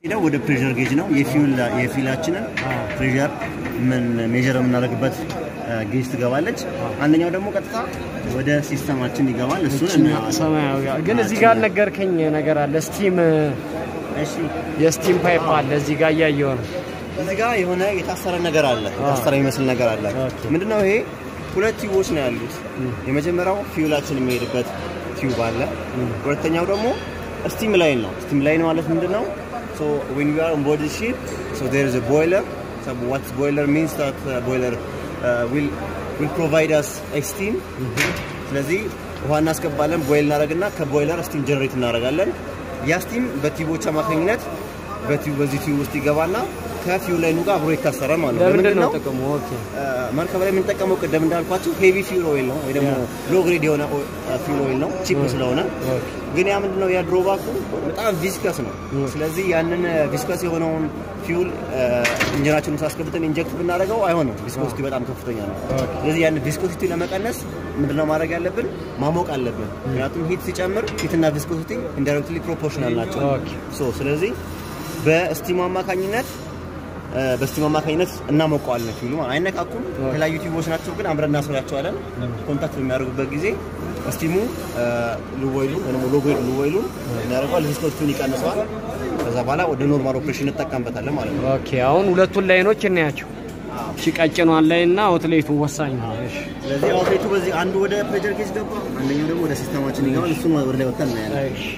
ሄደው ወደ ፕሬሸር ጌጅ ነው የፊውል የፊላችንን ፕሬሸር ምን ሜጀር የምናደርግበት ጌጅ ትገባለች። አንደኛው ደግሞ ቀጥታ ወደ ሲስተማችን ይገባል። እሱን እናየዋለን። ሰማያዊ ግን እዚህ ጋር ነገርከኝ ነገር አለ። ስቲም እሺ የስቲም ፓይፕ አለ እዚህ ጋር እያየሁ ነው። እዚህ ጋር የሆነ የታሰረ ነገር አለ። የታሰረ የሚመስል ነገር አለ። ኦኬ። ምንድነው ይሄ? ሁለት ቲዩቦች ነው ያሉት። የመጀመሪያው ፊውላችን የሚሄድበት ቲዩብ አለ። ሁለተኛው ደግሞ ስቲም ላይን ነው። ስቲም ላይን ማለት ምንድነው? ሶ when we are on board the ship so there is a boiler so what boiler means that uh, boiler uh, will will provide us a steam ስለዚህ ውሃ እናስገባለን ቦይል እናደርግና ከቦይለር ስቲም ጀነሬት እናደርጋለን። ያ ስቲም በቲዩቦች አማካኝነት በቲዩብ በዚህ ቲዩብ ውስጥ ይገባና ከፊውል ላይኑ ጋር አብሮ ይታሰራል ማለት ነው። ለምንድን ነው ለምንድን ጥቅሙ? ኦኬ መርከብ ላይ የምንጠቀመው ቅደም እንዳልኳቸው ሄቪ ፊውል ኦይል ነው ወይ ደግሞ ሎ ግሬድ የሆነ ፊውል ኦይል ነው ቺፕ ስለሆነ ኦኬ ግን ያ ምንድነው ያ ድሮባኩ በጣም ቪስከስ ነው። ስለዚህ ያንን ቪስከስ የሆነውን ፊውል ኢንጂናችን ውስጥ አስገብተን ኢንጀክት ብናደርገው አይሆንም። ቪስኮሲቲ በጣም ከፍተኛ ነው። ስለዚህ ያንን ቪስኮሲቲ ለመቀነስ ምንድነው ማድረግ ያለብን? ማሞቅ አለብን። ምክንያቱም ሂት ሲጨምር ሂትና ቪስኮሲቲ ኢንዳይሬክትሊ ፕሮፖርሽናል ናቸው። ኦኬ ሶ ስለዚህ በስቲሙ አማካኝነት በስቲም አማካኝነት እናሞቀዋለን። ፊልሙ አይነካኩም። የተለያዩ ቲዩቦች ናቸው፣ ግን አምረን እናስራቸዋለን። ኮንታክት በሚያደርጉበት ጊዜ ስቲሙ ልወይሉ ወይም ሎጎይድ ልወይሉ ያደርገዋል፣ ቪስኮሲቲውን ይቀንሰዋል። ከዛ በኋላ ወደ ኖርማል ኦፕሬሽን እንጠቀምበታለን ማለት ነው። ኦኬ አሁን ሁለቱን ላይኖች እናያቸው። እሺ ቀጭኗን ላይ እና አውትሌቱ ወሳኝ ነው። እሺ ስለዚህ አውትሌቱ በዚህ አንዱ ወደ ፕሬጀር ጌጅ ገባ፣ አንደኛው ደግሞ ወደ ሲስተማችን ይገባል። እሱን ወደ ላይ ወጥተን እናያለን። እሺ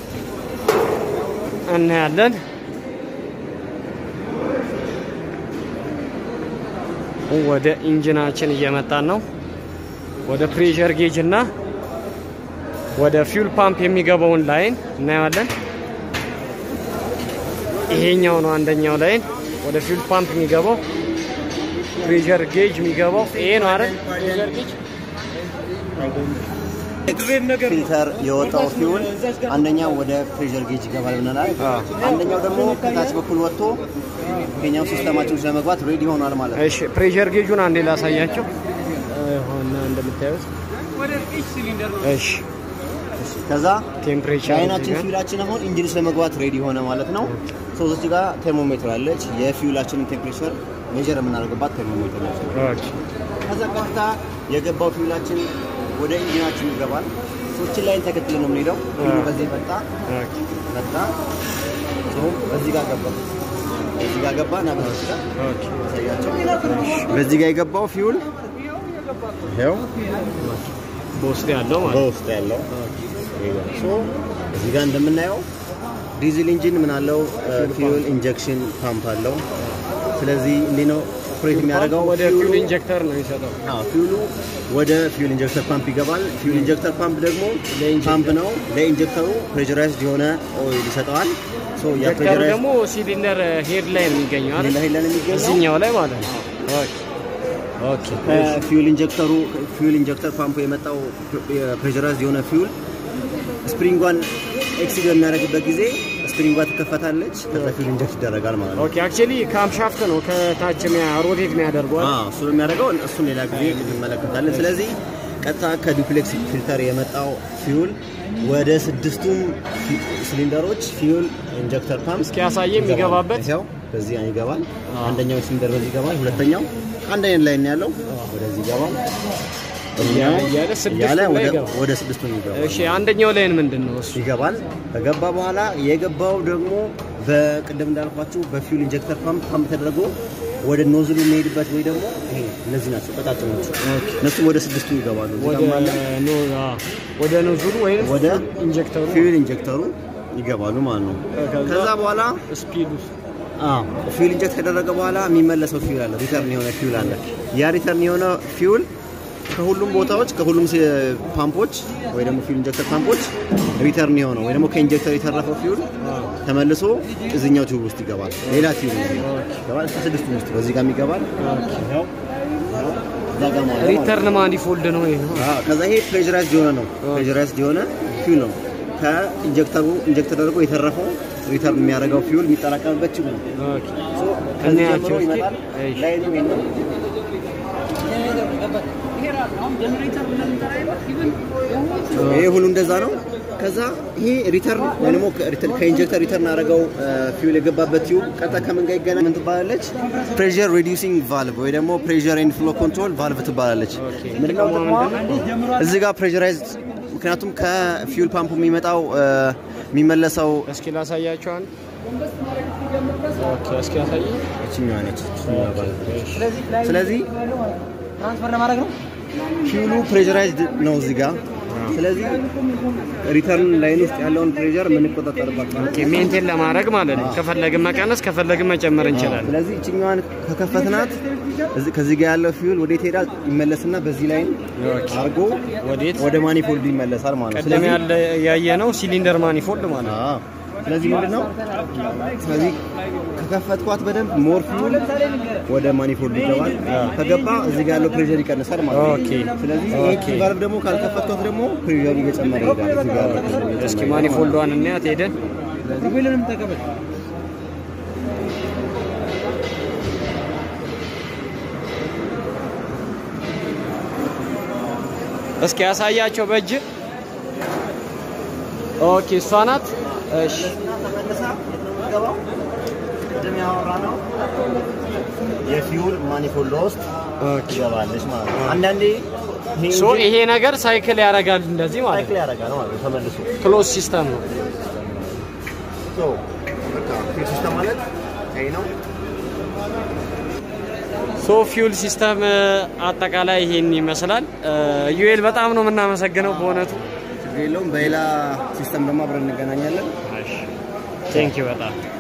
እናያለን። ወደ ኢንጂናችን እየመጣን ነው። ወደ ፕሬሸር ጌጅ እና ወደ ፊውል ፓምፕ የሚገባውን ላይን እናየዋለን። ይሄኛው ነው አንደኛው ላይን ወደ ፊውል ፓምፕ የሚገባው። ፕሬሸር ጌጅ የሚገባው ይሄ ነው አይደል? ፕሬሸር ጌጅ ፊልተር የወጣው ፊውል አንደኛው ወደ ፕሬሸር ጌጅ ይገባል ብለናል። አንደኛው ደግሞ ከታች በኩል ወጥቶ የኛው ሲስተማችን ውስጥ ለመግባት ሬዲ ሆኗል ማለት ነው። እሺ ፕሬሸር ጌጁን አንዴ ላሳያቸው ሆነ እንደምታዩት። እሺ ከዛ ቴምፕሬቸር የአይናችን ፊውላችን አሁን ኢንጂን ውስጥ ለመግባት ሬዲ ሆነ ማለት ነው። ሶ እዚህ ጋር ቴርሞሜትር አለች። የፊውላችንን ቴምፕሬቸር ሜጀር የምናደርግባት ቴርሞሜትር ነች። ኦኬ ከዛ ቀጥታ የገባው ፊውላችን ወደ ኢንጂናችን ይገባል። ሶችን ላይን ተከትለን ነው የምንሄደው። ፊውሉ በዚህ መጣ ኦኬ መጣ ሶ በዚህ ጋር ገባ በዚህ ጋር ገባ እና በዚህ ጋር ኦኬ ያሳያቸው። በዚህ ጋር የገባው ፊውል ይኸው በውስጥ ያለው ማለት በውስጥ ያለው ሶ እዚህ ጋር እንደምናየው ዲዝል ኢንጂን ምን አለው? ፊውል ኢንጀክሽን ፓምፕ አለው። ስለዚህ እንዲህ ነው ኦፕሬት የሚያደርገው። ወደ ፊውሉ- ፊውል ኢንጀክተር ነው የሚሰጠው። አዎ ፊውሉ ወደ ፊውል ኢንጀክተር ፓምፕ ይገባል። ፊውል ኢንጀክተር ፓምፕ ደግሞ ለኢንጀክተር- ፓምፕ ነው። ለኢንጀክተሩ ፕሬሸራይዝድ የሆነ ኦይል ይሰጠዋል። ሶ ያ ኢንጀክተሩ ፕሬሸራይዝድ ደግሞ ሲሊንደር ሄድ ላይ ነው የሚገኘው አይደል? ሌላ ሄለን የሚገኘው እዚህኛው ላይ ማለት ነው። ኦኬ ኦኬ ከፊውል ኢንጀክተሩ ፊውል ኢንጀክተር ፓምፑ የመጣው ፕሬሸራይዝድ የሆነ ፊውል ስፕሪንጓን ኤክሲድ በሚያደርግበት ጊዜ ስፕሪንጓ ትከፈታለች። ከዛ ፊውል ኢንጀክት ይደረጋል ማለት ነው። ኦኬ አክቹሊ ካምሻፍት ነው ከታች ሮቴት የሚያደርገው አይደል? አዎ እሱ የሚያደርገው እሱን ሌላ ጊዜ እንመለከታለን። ስለዚህ ቀጥታ ከዱፕሌክስ ፊልተር የመጣው ፊውል ወደ ስድስቱም ፊ- ሲሊንደሮች ፊውል ኢንጀክተር ፓምፕ እስኪ ያሳየ የሚገባበት ይኸው በዚህ ይገባል። አንደኛው ሲሊንደር በዚህ ይገባል። ሁለተኛው አንድ አይነት ላይ ነው ያለው። ወደዚህ ይገባል እያለ እያለ ስድስቱ እያለ ላይ ወደ- ይገባል። ወደ ስድስቱ ይገባል እሺ አንደኛው ላይን ምንድን ነው እሱ? ይገባል። ከገባ በኋላ የገባው ደግሞ በቅድም እንዳልኳችሁ በፊውል ኢንጀክተር ፓምፕ ፓምፕ ተደርጎ ወደ ኖዝሉ የሚሄድበት ወይ ደግሞ ይሄ እነዚህ ናቸው ቀጣጥኖቹ እነሱ ወደ ስድስቱ ይገባሉ። እዚህ ወደ ጋርም አለ። ኖ አ ወደ ኖዝሉ ወይም ወደ ኢንጀክተሩ ፊውል ኢንጀክተሩ ይገባሉ ማለት ነው። ከዛ ከዛ በኋላ ስፒዱ ፊውል ኢንጀክት ከደረገ በኋላ የሚመለሰው ፊውል አለ፣ ሪተርን የሆነ ፊውል አለ። ያ ሪተርን የሆነ ፊውል ከሁሉም ቦታዎች ከሁሉም ሲ- ፓምፖች ወይ ደግሞ ፊውል ኢንጀክተር ፓምፖች ሪተርን የሆነው ወይ ደግሞ ከኢንጀክተር የተረፈው ፊውል ተመልሶ እዚኛው ቲዩብ ውስጥ ይገባል። ሌላ ቲዩብ ውስጥ ይገባል። ከስድስቱ ውስጥ በዚህ ጋር ይገባል። ይኸው፣ እዛ ጋር ማለት ነው። ሪተርን ማኒፎልድ ነው ይሄ ነው። አዎ፣ ከዛ ይሄ ፕሬሸራይዝድ የሆነ ነው። ፕሬሸራይዝድ የሆነ ፊውል ነው። ከኢንጀክተሩ ኢንጀክት ተደርጎ የተረፈው ሪተርን የሚያደርገው ፊውል የሚጠራቀምበት ቲዩብ ነው። ኦኬ ሶ ከዚህ እናያቸው ጀምሮ እስኪ። ይመጣል። እሺ። ላይኑ ይሄ ነው። ይሄ ሁሉ እንደዛ ነው። ከዛ ከዛ ይሄ ሪተርን ወይ ደግሞ ከኢንጀክተር ሪተርን አደረገው ፊውል የገባበት ቲዩብ ቀጥታ ከምን ጋር ይገናኝ ምን ትባላለች? ፕሬዠር ሪዲዩሲንግ ቫልቭ ወይ ደግሞ ፕሬዠር ኤንድ ፍሎ ኮንትሮል ቫልቭ ትባላለች። ምንድነው ጥቅሟ? እዚህ ጋር ፕሬዠራይዝ ምክንያቱም ከፊውል ፓምፑ የሚመጣው የሚመለሰው እስኪ ላሳያችሁ አንድ ኦኬ እስኪ ያሳይ እችኛዋ ነች። እችኛዋ ቫልቭ። ስለዚህ ትራንስፈር ለማድረግ ነው። ፊውሉ ፕሬዠራይዝድ ነው እዚህ ጋር። ስለዚህ ሪተርን ላይን ውስጥ ያለውን ፕሬዠር የምንቆጣጠርባት ማለት ኦኬ ሜንቴን ለማድረግ ማለት ነው። ከፈለግን መቀነስ ከፈለግን መጨመር እንችላለን። ስለዚህ እችኛዋን ከከፈትናት እዚህ- ከዚህ ጋር ያለው ፊውል ወዴት ይሄዳል? ይመለስና በዚህ ላይን አድርጎ ወዴት ወደ ማኒፎልድ ይመለሳል ማለት ነው። ቀደም ስለዚህ ያለ ያየ ነው ሲሊንደር ማኒፎልድ ማለት ነው። አዎ። ስለዚህ ምንድን ነው ስለዚህ ከከፈትኳት በደንብ ሞር ፊውል ወደ ማኒፎልድ ይገባል። ከገባ እዚህ ጋር ያለው ፕሬዠር ይቀንሳል ማለት ነው። ኦኬ ስለዚህ ኦኬ። ይሄ ቫልቭ ደግሞ ካልከፈትኳት ደግሞ ፕሬዠሩ እየጨመረ ይሄዳል። እዚህ ጋር ያለው pressure እየጨመረ እስኪ ይሄዳል። ማኒፎልዷን እናያት ሄደን ሁሉንም ተቀበል። እስኪ ያሳያቸው በእጅ ኦኬ እሷ ናት። እሺ ተመልሳ የምትገባው ቅድም ያወራነው የፊውል ማኒፎልድ ውስጥ ኦኬ ትገባለች ማለት ነው። አንዳንዴ ይሄ ሶ ይሄ ነገር ሳይክል ያደርጋል እንደዚህ ማለት ሳይክል ነው። ያደርጋል ማለት ነው ተመልሶ። ክሎዝ ሲስተም ነው። ሶ በቃ ፊውል ሲስተም ማለት ይሄ ነው። ሶ ፊውል ሲስተም አጠቃላይ ይሄን ይመስላል። ዩኤል በጣም ነው የምናመሰግነው በእውነቱ። ችግር የለውም። በሌላ ሲስተም ደግሞ አብረን እንገናኛለን። ቴንክ ዩ በጣም